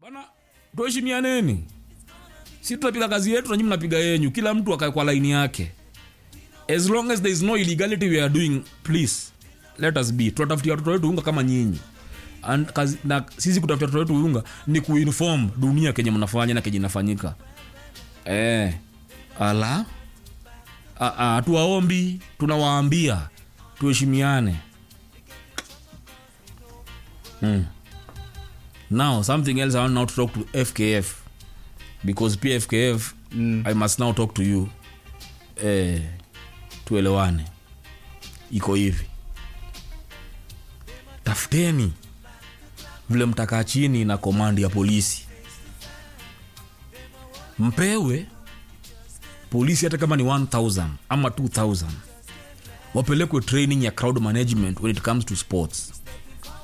bana tuheshimianeni si tunapiga kazi yetu nanyi mnapiga yenyu kila mtu akae kwa laini yake as long as there is no illegality we are doing please let us be tunatafutia watoto wetu unga kama nyinyi And kazi, na sisi kutafutia watoto wetu unga ni kuinform dunia kenye mnafanya na kenye inafanyika eh, ala hatuwaombi tunawaambia tuheshimiane mm. now something else i want now to talk to fkf because pia fkf mm. i must now talk to you eh, tuelewane iko hivi tafuteni vile mtakaa chini na komandi ya polisi mpewe polisi hata kama ni 1000 ama 2000 wapelekwe training ya crowd management when it comes to sports